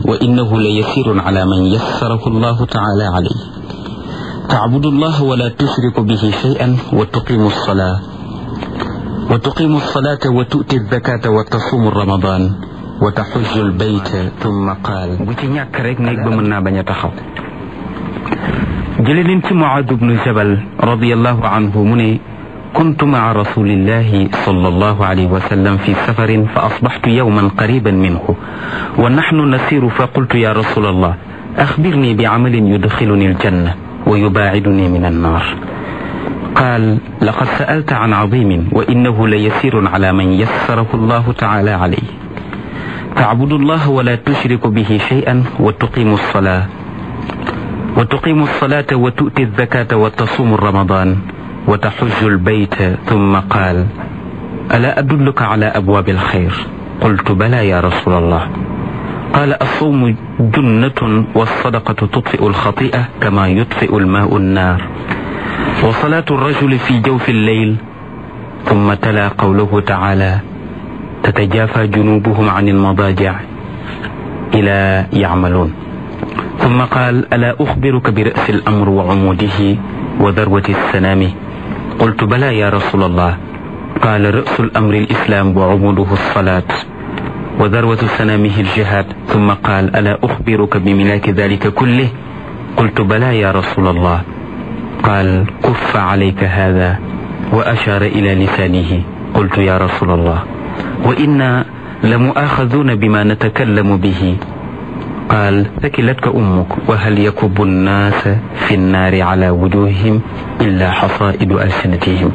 وإنه ليسير على من يسره الله تعالى عليه تعبد الله ولا تشرك به شيئا وتقيم الصلاة وتقيم الصلاة وتؤتي الزكاة وتصوم رمضان وتحج البيت ثم قال بوتي ñak rek nek ba mën na baña taxaw jële nañ ci muad ibn jabal radiyallahu anhu mu ne كنت مع رسول الله صلى الله عليه وسلم في سفر فأصبحت يوما قريبا منه ونحن نسير فقلت يا رسول الله أخبرني بعمل يدخلني الجنة ويباعدني من النار قال لقد سألت عن عظيم وإنه ليسير على من يسره الله تعالى عليه تعبد الله ولا تشرك به شيئا وتقيم الصلاة وتقيم الصلاة وتؤتي الزكاة وتصوم رمضان وتحج البيت ثم قال ألا أدلك على أبواب الخير قلت بلى يا رسول الله قال الصوم جنة والصدقة تطفئ الخطيئة كما يطفئ الماء النار وصلاة الرجل في جوف الليل ثم تلا قوله تعالى تتجافى جنوبهم عن المضاجع إلى يعملون ثم قال ألا أخبرك برأس الأمر وعموده وذروة السنام قلت بلى يا رسول الله قال رأس الأمر الإسلام وعموده الصلاة وذروة سنامه الجهاد ثم قال ألا أخبرك بملاك ذلك كله قلت بلى يا رسول الله قال كف عليك هذا وأشار إلى لسانه قلت يا رسول الله وإنا لمؤاخذون بما نتكلم به قال ثكلتك أمك وهل يكب الناس في النار على وجوههم إلا حصائد ألسنتهم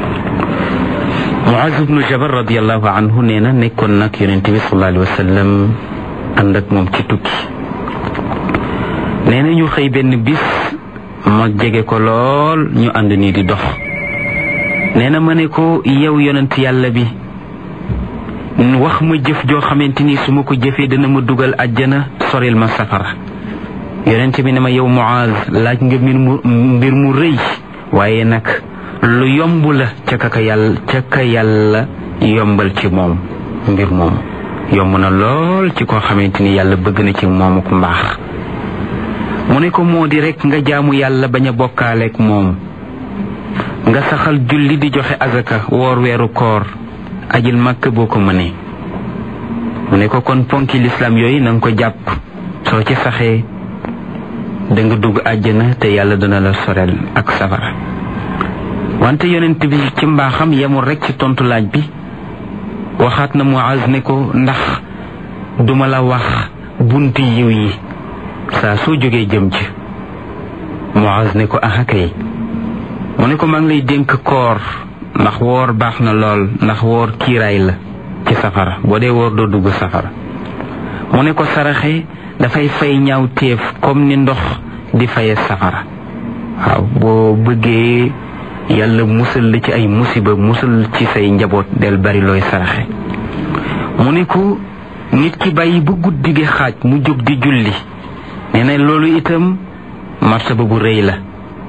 Muaz ibnu Jabal radiallahu anhu nee na nekkoon nag yonent bi sallallahu alayhi wa sallam ànd ak moom ci tukki nee na ñu xëy benn bis ma jege ko lool ñu ànd nii di dox nee na ma ne ko yow yonent yàlla bi wax ma jëf joo xamante ni su ma ko jëfee dana ma dugal àjjana soril ma safara yonent bi ne ma yow Muaz laaj nga mbir mu mbir mu rëy waaye nag lu yomb la ca ka yàlla ca ka yàlla yombal ci moom mbir moom yomb na lool ci koo xamante ni yàlla bëgg na ci moomu ku mbaax mu ne ko moo di rek nga jaamu yàlla bañ a bokkaaleeg moom nga saxal julli di joxe azaka woor weeru koor ajil màkk boo ko mënee mu ne ko kon ponki lislaam yooyu na nga ko jàpp soo ci saxee da nga dugg àjjana te yàlla dana la sorel ak safara wante yonent bi ci mbaaxam yemul rek ci tontu laaj bi waxaat na Muaz ne ko ndax duma la wax bunti yiw yi saa soo jógee jëm ci Muaz ne ko aha kay mu ne ko maa ngi lay dénk koor ndax woor baax na lool ndax woor kiiraay la ci safara boo dee woor doo dugg safara mu ne ko saraxe dafay fay ñaaw téef comme ni ndox di faye safara waaw boo bëggee yàlla musal la ci ay musiba musal ci say njaboot del bari looy saraxe mu ne ko nit ki bàyyi ba guddi gi xaaj mu jóg di julli nee na loolu itam martaba bu rëy la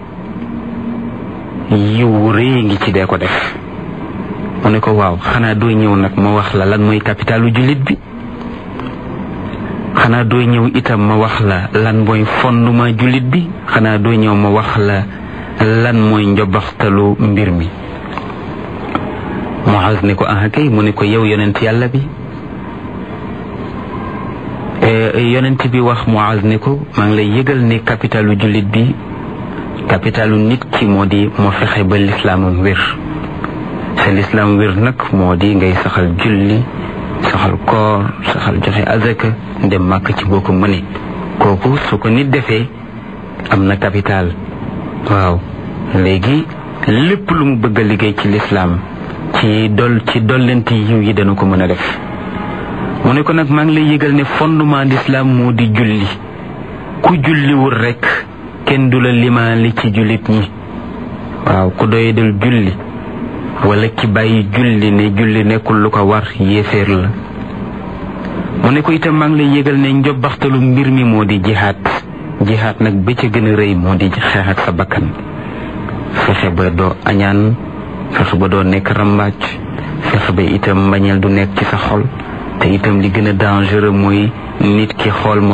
yiw rëy ngi ci dee ko def mu ne ko waaw xanaa doo ñëw nag ma wax la lan mooy capitalu jullit bi xanaa doo ñëw itam ma wax la lan mooy fondement jullit bi xanaa doo ñëw ma wax la lan mooy njobaxtalu mbir mi Muaz ne ko ah kay mu ne ko yow yonent yàlla bi yonent bi wax Muaz ne ko maa ngi lay yëgal ne capitalu jullit bi capitalu nit ki moo di moo fexe ba lislaamam wér sa lislaam wér nag moo di ngay saxal julli saxal koor saxal joxe azaka dem màkk ci boo ko mëne kooku su ko nit defee am na capital waaw léegi lépp lu mu bëgg a liggéey ci lislaam ci dol ci dollenti yiw yi dana ko mën a def mu ne ko nag maa ngi lay yëgal ne fondement l'islam moo di julli ku julliwul rekk kenn du la limaali ci jullit ñi waaw ku doy dal julli wala ki bàyyi julli ne julli nekkul lu ko war yéeféer la mu ne ko itam maa ngi lay yëgal ne njobbaxtalu mbir mi moo di jihaat jihaat nag ba ca gën a rëy moo di xeex ak sa bakkan fexe ba doo añaan fexe ba doo nekk rambaaj fexe ba itam mbañeel du nekk ci sa xol te itam li gën a dangereux mooy nit ki xool